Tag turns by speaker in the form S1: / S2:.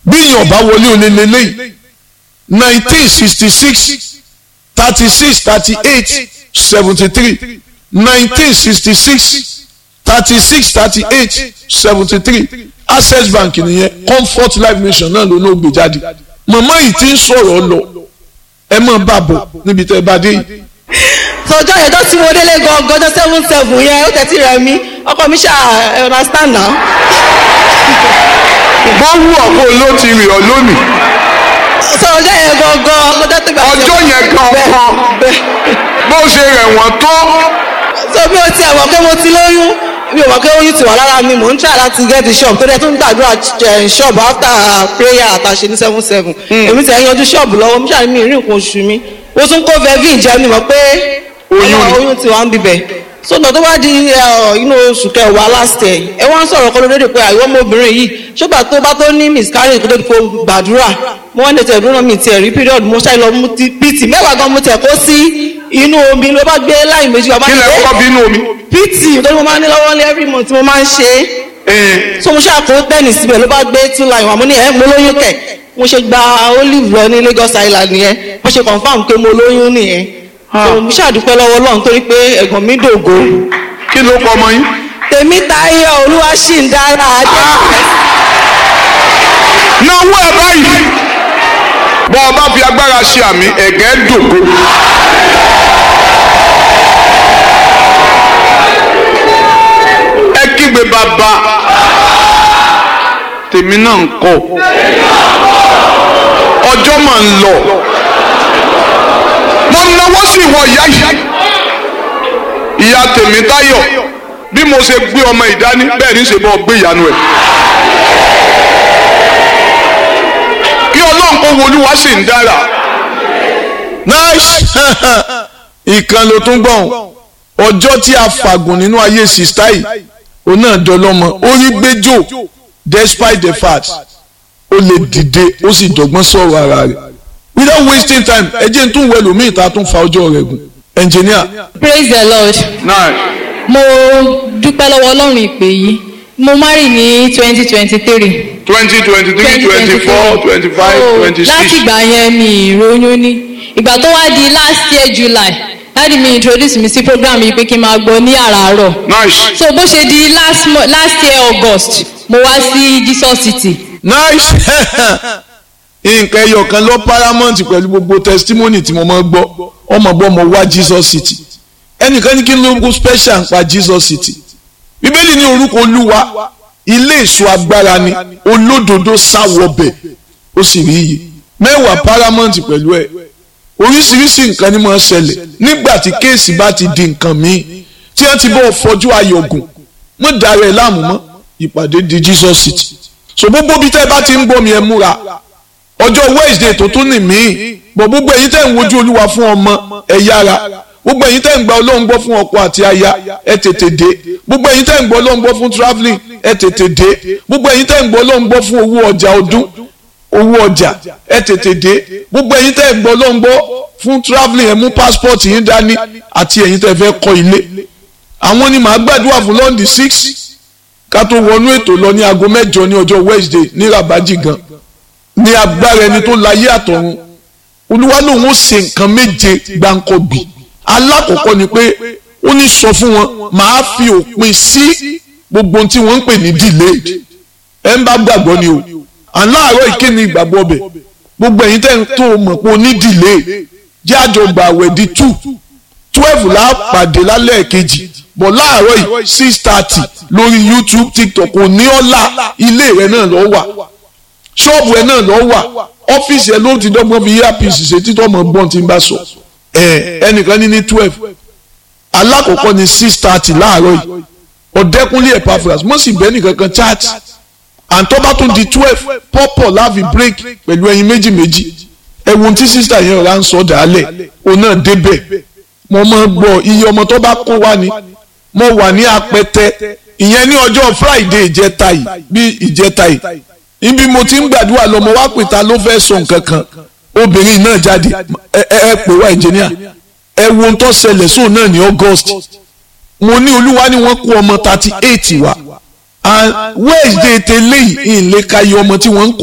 S1: bí èèyàn bá wọlé olè lélẹ́yìí nineteen sixty six thirty six thirty eight seventy three nineteen sixty six thirty six thirty eight seventy three access bank nìyẹn comfort life mission náà ló ló gbé jáde màmá yìí ti ń sọ̀rọ̀ lọ ẹ máa bá bọ̀ níbi tẹ́ ẹ bá dé yìí.
S2: sọjọ́ yẹn tó tí mo délé gan gọjọ́ seven seven yẹn ó tẹ̀sí rẹ̀ mí ọkọ mi ṣáà ẹ understand now.
S1: bó wù ọ́ kó ló ti rìn ọ́ lónìí
S2: sọjọ́ yẹn gangan ọjọ́ tó gbà.
S1: ọjọ́ yẹn gangan bó ṣe rẹ̀ wọ́n tó
S2: so bí o ti àwọn pé mo ti lóyún mi ò mọ̀ pé oyún ti wà lára mi mò ń try láti get the shop tó dẹ̀ tó ń gbàdúrà eh, shop after prayer àtàṣe ní seven seven èmi tẹ̀ ń yanjú shop lọ́wọ́ mi ṣàní mi ì rí nǹkan oṣù mi mo tún kó vevin jẹ́ mi mọ̀ pé
S1: Oyún.
S2: oyún ti wà ń bibẹ̀ sọ́nà tó bá di eh, inú oṣù kẹwàá last year ẹ wọ́n ń sọ̀rọ̀ kọ́ lóde pé àìwọ́ ọmọbìnrin yìí ṣùgbọ́n tó bá tó ní miscarriage kó tó di kó gbàdúrà mo wọ́n lè tẹ̀ dúró mi tiẹ̀ rí period mo ṣáà lọ mú ti pt mẹ́wàá gan mo tẹ̀ kó sí inú omi ló bá gbé láì méjì wá bá
S1: kí
S2: ní
S1: lẹ
S2: pé-
S1: kọ́kọ́ bínú omi.
S2: pt tó ní mo máa ń ní lọ́wọ́ ní every month mo máa ń ṣe é so mo ṣàkó tẹ́nì síbẹ̀ ló bá gbé two line wà mo ní ẹ̀ mo lóyún kẹ̀ mo ṣe gba olive lọ ní Lagos Island nìyẹn mo ṣe confam pé mo lóyún nìyẹn so mo ṣàdúpẹ́ lọ́wọ́ Ọlọ́run torí pé ẹ̀gbọ́n mi dògo
S1: kí ló kọ ọmọ yín.
S2: tèmi táyọ̀ olúwa ṣì ń dára adé
S1: náwó ẹ báyìí bọ́ ọ bá fi agbára ṣe àmì ẹ̀gẹ́ dògo. ẹ kígbe bàbá tèmi náà ń kọ ọjọ́ mà ń lọ mo náwó sí ìwọ ìyá yìí ìyá tèmi táyọ̀ bí mo ṣe gbé ọmọ ìdání bẹ́ẹ̀ ní ṣe bọ́ gbé ìyanu ẹ̀. kí ọlọ́run kó wo olúwa sì ń dára. nice ìkan ló tún gbọ̀n ọjọ́ tí a fàgùn nínú ayé sista yìí òun náà dọlọ́mọ orí gbẹ́jọ́ despite the fact ó lè dìde ó sì dọ́gbọ́n sọ̀rọ̀ ara rẹ̀ without wasting time ẹ jẹ́ n tún wẹ̀ lómi ìta tún fa ọjọ́ rẹ̀ gùn engineer.
S3: praise the lord
S1: nice
S3: mo dúpẹ́ lọ́wọ́ ọlọ́run ìpè yìí mo marry ní twenty twenty three
S1: twenty twenty three twenty four twenty five twenty
S3: láti
S1: six
S3: ìgbà yẹn mi ìròyìn ní ìgbà tó wá di last year july láti mi introduce mi sí program yìí pé kí n máa gbọ́ ní àràárọ̀
S1: nice
S3: so bó ṣe di last, mo- last year august mo wá sí jesus city
S1: nice nǹkan ẹyọ kan lọ paramount pẹ̀lú gbogbo testimony tí mo máa ń gbọ́ ọmọ gbọ́ mo wá Jesus City ẹnìkan ní kí ló ń kó special ń pa Jesus City bíbélì ní orúkọ olúwa ilé ìṣọ́ agbára ni olódodo sáwọbẹ̀ ó sì rí iyì mẹ́wàá paramount pẹ̀lú ẹ̀ oríṣiríṣi nǹkan ni máa ń ṣẹlẹ̀ nígbà tí kéèsì bá ti di nǹkan míì tí wọ́n ti bọ́ fọjú ayọ̀gùn mọ́ darẹ̀ láàmú mọ́ ìpàdé di Jesus City so gbogbo bí tẹ́ ẹ bá ti ń gbọ́ mi ẹ múra ọjọ́ Wednesday tó tún nì mí bọ̀ gbogbo ẹ̀yin tẹ́ ń wojú olúwa fún ọmọ ẹ yára gbogbo ẹ̀yin tẹ́ ń gba ọlọ́run gbọ́ fún ọkọ àti aya ẹ tètè dé gbogbo ẹ̀yin tẹ́ ń gba ọlọ́run gbọ́ fún travelling ẹ tètè dé gbogbo ẹ̀yin tẹ́ ń gba ọlọ́run gbọ́ fún owó ọjà ọdún owó ọjà ẹ tètè dé gbogbo ẹ̀yin tẹ́ ń gba ọlọ́run gbọ́ fún travelling ẹ mú passport yín dání àti ẹ̀yin tẹ́ fẹ́ kọ́ ilé àwọn ni màá gbàdúrà fún lọ́ndì six ká tó wọnú ètò lọ ní aago mẹ́jọ ní ọjọ́ Wednesday ní rabaji gan ní agbára ẹni tó láyé àtọ̀run olúwa lòun ó ṣe nǹkan méje gbáǹkọ́bì alákọ̀ọ́kọ́ ni pé ó ní sọ fún wọn màá fi òpin sí gbogbo ohun tí wọ́n ń pè ní delayed ẹ̀ ń bá gbàgbọ́ ni o aláàárọ̀ ìkéni ìgbàgbọ́ bẹ̀ gbogbo ẹ̀yin tẹ́ ń tó mọ̀ pé o ní delay jẹ́ àjọgbà àwẹ̀ di two twelve la pàdé lálẹ́ kejì bọ̀ láàárọ̀ yìí six thirty lórí YouTube TikTok kò ní ọ́lá ilé rẹ̀ náà lọ́ wà ṣọ́ọ̀bù ẹ̀ náà lọ́ wà ọ́fíìsì ẹ̀ ló ti dọ́gbọ́n fi earpiece ṣe títọ́ mọ̀ gbọ́n tí ń bá sọ ẹ̀ ẹnìkan ní ní twelve alákọ̀ọ́kọ́ ní six thirty láàárọ̀ yìí ọ̀dẹ́kunlé Epaphras mọ̀ sí bẹ́ẹ̀ nìkan kan chat àǹtọ́ tún di twelve pọ́pọ̀ láàfi break pẹ̀lú ẹyin méjì méjì ẹ̀wọ̀n tí sísítà yẹn ọ̀rá ń sọ dàálẹ̀ òun náà débẹ̀ mo máa gbọ́ iye ọmọ tó bá kó wá ni mo wà ní apẹtẹ ìyẹn ní ọjọ́ Friday ìjẹta yìí bí ìjẹta yìí ibi mo ti ń gbàdúrà lọ mo wá pè ta ló fẹ́ sọ nǹkan kan obìnrin náà jáde ẹ ẹ ẹ pè wá engineer ẹ wo ohun tó ṣẹlẹ̀ sóun náà ní August mo ní olúwa ni wọ́n kó ọmọ thirty eight wá and Wednesday tẹ́lẹ̀ yìí ìlẹ́ka iye ọmọ tí wọ́n ń kó.